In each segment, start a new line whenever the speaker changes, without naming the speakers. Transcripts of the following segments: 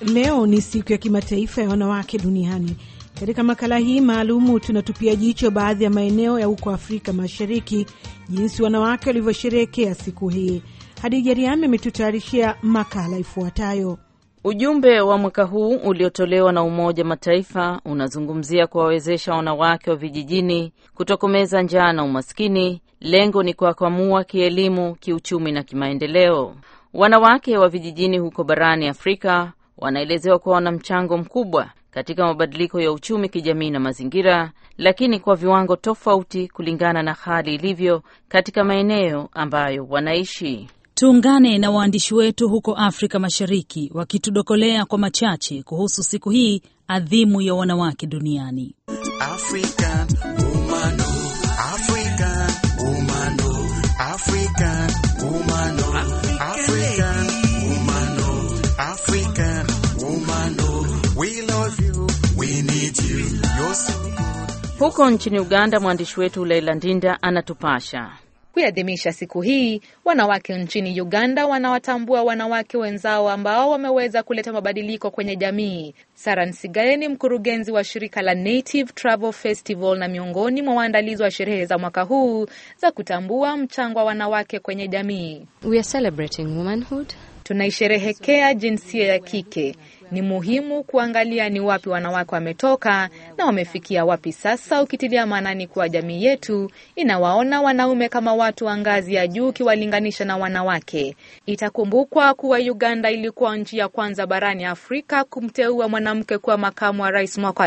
Leo ni siku ya kimataifa ya wanawake duniani. Katika makala hii maalumu tunatupia jicho baadhi ya maeneo ya huko Afrika Mashariki, jinsi wanawake walivyosherehekea siku hii. Hadija Riami ametutayarishia makala ifuatayo.
Ujumbe wa mwaka huu uliotolewa na Umoja Mataifa unazungumzia kuwawezesha wanawake wa vijijini kutokomeza njaa na umaskini. Lengo ni kuwakwamua kielimu, kiuchumi na kimaendeleo. Wanawake wa vijijini huko barani Afrika wanaelezewa kuwa wana mchango mkubwa katika mabadiliko ya uchumi, kijamii na mazingira, lakini kwa viwango tofauti kulingana na hali ilivyo katika maeneo ambayo wanaishi.
Tuungane na waandishi wetu huko Afrika Mashariki wakitudokolea kwa machache kuhusu siku hii adhimu ya wanawake duniani.
African woman, African woman, African woman, African woman, African woman, we love you, we need you, you're so good.
Huko nchini Uganda, mwandishi wetu Leila Ndinda anatupasha.
Kuiadhimisha siku hii, wanawake nchini Uganda wanawatambua wanawake wenzao ambao wameweza kuleta mabadiliko kwenye jamii. Sara Nsigaye ni mkurugenzi wa shirika la Native Travel Festival na miongoni mwa waandalizi wa sherehe za mwaka huu za kutambua mchango wa wanawake kwenye jamii.
We are celebrating womanhood.
Tunaisherehekea jinsia ya kike. Ni muhimu kuangalia ni wapi wanawake wametoka na wamefikia wapi sasa, ukitilia maanani kuwa jamii yetu inawaona wanaume kama watu wa ngazi ya juu ukiwalinganisha na wanawake. Itakumbukwa kuwa Uganda ilikuwa nchi ya kwanza barani Afrika kumteua mwanamke kuwa makamu wa rais mwaka wa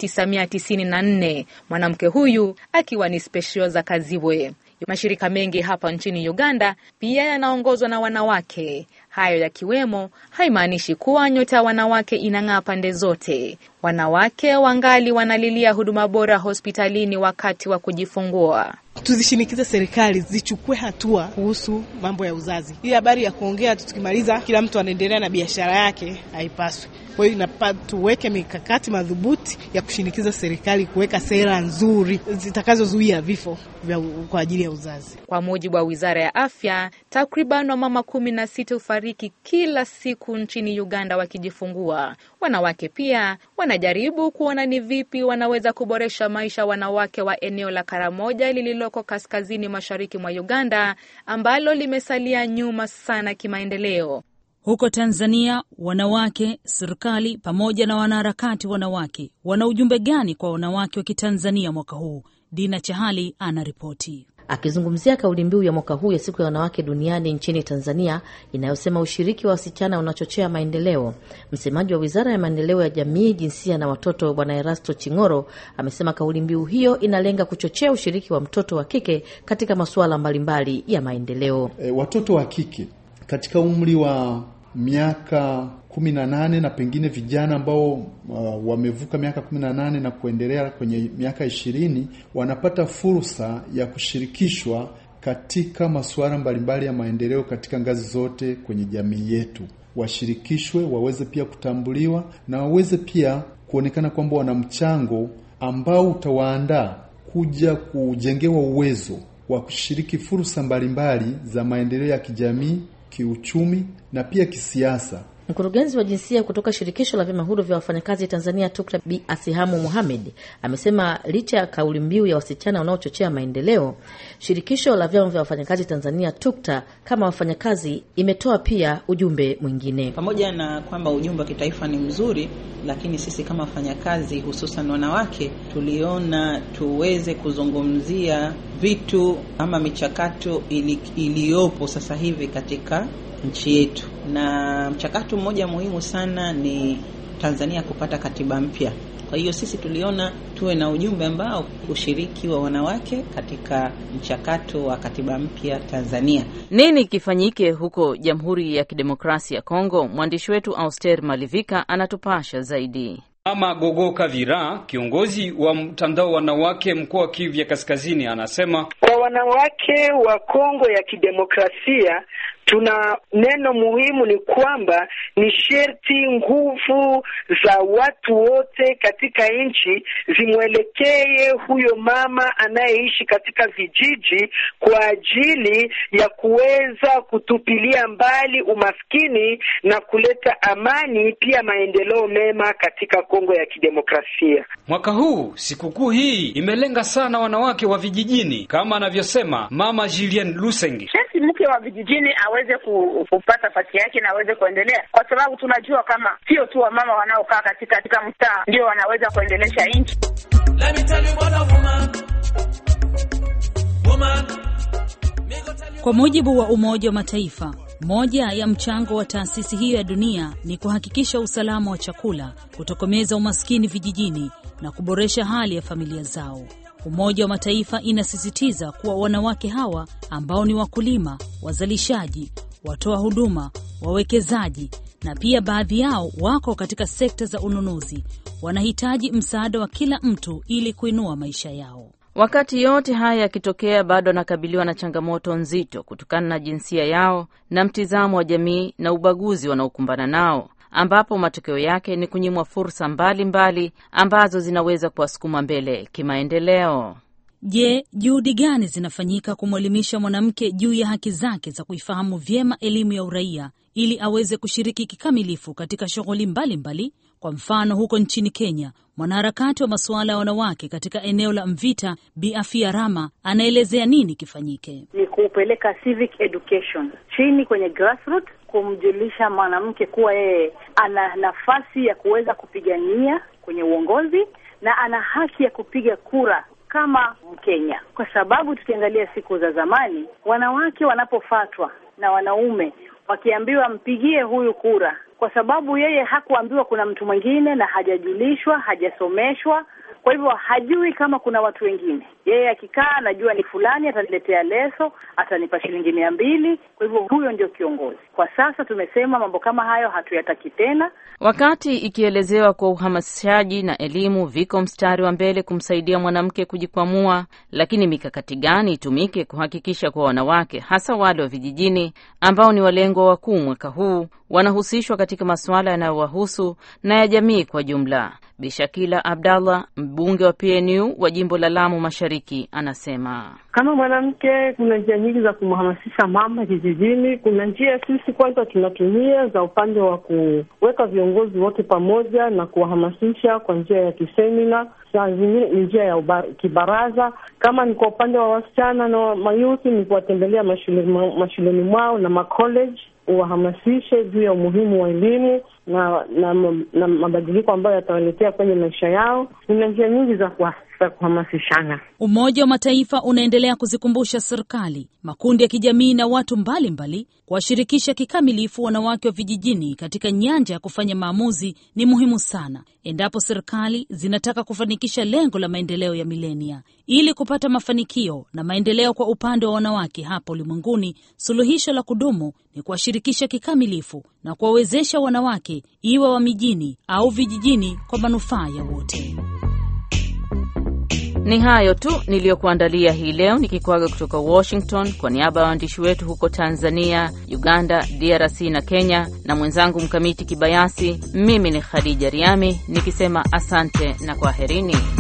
1994 mwanamke huyu akiwa ni Specioza Kazibwe. Mashirika mengi hapa nchini Uganda pia yanaongozwa na wanawake. Hayo yakiwemo, haimaanishi kuwa nyota ya wanawake inang'aa pande zote. Wanawake wangali wanalilia huduma bora hospitalini wakati wa kujifungua.
Tuzishinikize serikali zichukue hatua kuhusu mambo ya uzazi. Hii habari ya kuongea tu tukimaliza kila mtu anaendelea na biashara yake haipaswi. Kwa hiyo inapa tuweke mikakati madhubuti ya kushinikiza serikali kuweka sera nzuri zitakazozuia vifo vya kwa ajili ya uzazi.
Kwa mujibu wa wizara ya afya, takriban wamama kumi na sita hufariki kila siku nchini Uganda wakijifungua. Wanawake pia wanajaribu kuona ni vipi wanaweza kuboresha maisha wanawake wa eneo la Karamoja lililoko kaskazini mashariki mwa Uganda ambalo limesalia nyuma sana kimaendeleo.
Huko Tanzania, wanawake, serikali pamoja na wanaharakati wanawake wana ujumbe gani kwa wanawake wa Kitanzania mwaka huu? Dina Chahali anaripoti.
Akizungumzia kauli mbiu ya mwaka huu ya siku ya wanawake duniani nchini Tanzania inayosema ushiriki wa wasichana unachochea maendeleo, msemaji wa Wizara ya Maendeleo ya Jamii, Jinsia na Watoto Bwana Erasto Ching'oro amesema kauli mbiu hiyo inalenga kuchochea ushiriki wa mtoto wa kike katika masuala mbalimbali ya maendeleo.
E, watoto wa kike katika umri wa miaka kumi na nane na pengine vijana ambao uh, wamevuka miaka kumi na nane na kuendelea kwenye miaka ishirini wanapata fursa ya kushirikishwa katika masuala mbalimbali ya maendeleo katika ngazi zote kwenye jamii yetu. Washirikishwe, waweze pia kutambuliwa na waweze pia kuonekana kwamba wana mchango ambao utawaandaa kuja kujengewa uwezo wa kushiriki fursa mbalimbali za maendeleo ya kijamii, kiuchumi na pia kisiasa.
Mkurugenzi wa jinsia kutoka shirikisho la vyama huru vya wafanyakazi Tanzania TUKTA Bi Asihamu Muhamed amesema licha ya kauli mbiu ya wasichana wanaochochea maendeleo, shirikisho la vyama vya wafanyakazi Tanzania TUKTA kama wafanyakazi imetoa pia ujumbe mwingine.
Pamoja na kwamba ujumbe wa kitaifa ni mzuri, lakini sisi kama wafanyakazi, hususan wanawake, tuliona tuweze kuzungumzia vitu ama michakato ili, iliyopo sasa hivi katika nchi yetu, na mchakato mmoja muhimu sana ni Tanzania kupata katiba mpya. Kwa hiyo sisi tuliona tuwe na ujumbe ambao ushiriki wa wanawake katika mchakato wa katiba mpya Tanzania.
Nini kifanyike huko Jamhuri ya Kidemokrasia ya Kongo? Mwandishi wetu Auster Malivika anatupasha zaidi.
Mama Gogo Kavira, kiongozi wa mtandao wanawake mkoa wa Kivu ya Kaskazini, anasema
kwa wanawake wa Kongo ya Kidemokrasia tuna neno muhimu ni kwamba ni sherti nguvu za watu wote katika nchi zimwelekee huyo mama anayeishi katika vijiji kwa ajili ya kuweza kutupilia mbali umaskini na kuleta amani pia maendeleo mema katika Kongo ya Kidemokrasia.
Mwaka huu sikukuu hii imelenga sana wanawake wa vijijini kama anavyosema Mama Julien Lusengi.
Sharti mke wa vijijini aweze kupata nafasi yake na aweze kuendelea, kwa sababu tunajua kama sio tu wamama wanaokaa katika katika mtaa ndio wanaweza kuendelesha nchi.
Kwa mujibu wa Umoja wa Mataifa, moja ya mchango wa taasisi hiyo ya dunia ni kuhakikisha usalama wa chakula, kutokomeza umaskini vijijini na kuboresha hali ya familia zao. Umoja wa Mataifa inasisitiza kuwa wanawake hawa ambao ni wakulima, wazalishaji, watoa huduma, wawekezaji na pia baadhi yao wako katika sekta za ununuzi, wanahitaji msaada wa kila mtu ili kuinua maisha yao.
Wakati yote haya yakitokea, bado wanakabiliwa na changamoto nzito kutokana na jinsia yao na mtizamo wa jamii na ubaguzi wanaokumbana nao, ambapo matokeo yake ni kunyimwa fursa mbalimbali mbali ambazo zinaweza kuwasukuma mbele kimaendeleo.
Je, juhudi gani zinafanyika kumwelimisha mwanamke juu ya haki zake za kuifahamu vyema elimu ya uraia ili aweze kushiriki kikamilifu katika shughuli mbalimbali? Kwa mfano, huko nchini Kenya, mwanaharakati wa masuala ya wanawake katika eneo la Mvita, Bi Afia Rama, anaelezea nini kifanyike.
Ni kupeleka civic education chini kwenye grassroots, kumjulisha mwanamke kuwa yeye ana nafasi ya kuweza kupigania kwenye uongozi na ana haki ya kupiga kura kama Mkenya, kwa sababu tukiangalia siku za zamani, wanawake wanapofatwa na wanaume wakiambiwa mpigie huyu kura, kwa sababu yeye hakuambiwa kuna mtu mwingine na hajajulishwa, hajasomeshwa, kwa hivyo hajui kama kuna watu wengine. Yeye akikaa anajua ni fulani ataniletea leso, atanipa shilingi mia mbili, kwa hivyo huyo ndio kiongozi. Kwa sasa tumesema mambo kama hayo hatuyataki tena.
Wakati ikielezewa kwa uhamasishaji na elimu viko mstari wa mbele kumsaidia mwanamke kujikwamua, lakini mikakati gani itumike kuhakikisha kuwa wanawake hasa wale wa vijijini ambao ni walengwa wakuu mwaka huu wanahusishwa katika masuala yanayowahusu na ya jamii kwa jumla? Bishakila Abdallah, mbunge wa PNU wa jimbo la Lamu Mashariki, anasema
kama mwanamke, kuna njia nyingi za kumhamasisha mama kijijini. Kuna njia sisi kwanza tunatumia za upande wa kuweka viongozi wote pamoja na kuwahamasisha kwa njia ya kisemina, saa zingine ni njia ya uba, kibaraza. Kama ni kwa upande wa wasichana na mayuthi, ni kuwatembelea mashuleni mashuleni mwao na macollege uwahamasishe juu ya umuhimu wa elimu na na, na mabadiliko ambayo yatawaletea kwenye maisha yao. Kuna njia nyingi za kuhamasishana.
Umoja wa Mataifa unaendelea kuzikumbusha serikali, makundi ya kijamii na watu mbalimbali kuwashirikisha kikamilifu wanawake wa vijijini katika nyanja ya kufanya maamuzi ni muhimu sana endapo serikali zinataka kufanikisha lengo la maendeleo ya milenia. Ili kupata mafanikio na maendeleo kwa upande wa wanawake hapa ulimwenguni, suluhisho la kudumu ni kuwashirikisha kikamilifu na kuwawezesha wanawake, iwe wa mijini au vijijini, kwa manufaa ya wote.
Ni hayo tu niliyokuandalia hii leo, nikikwaga kutoka Washington kwa niaba ya waandishi wetu huko Tanzania, Uganda, DRC na Kenya, na mwenzangu Mkamiti Kibayasi. Mimi ni Khadija Riami nikisema asante na kwaherini.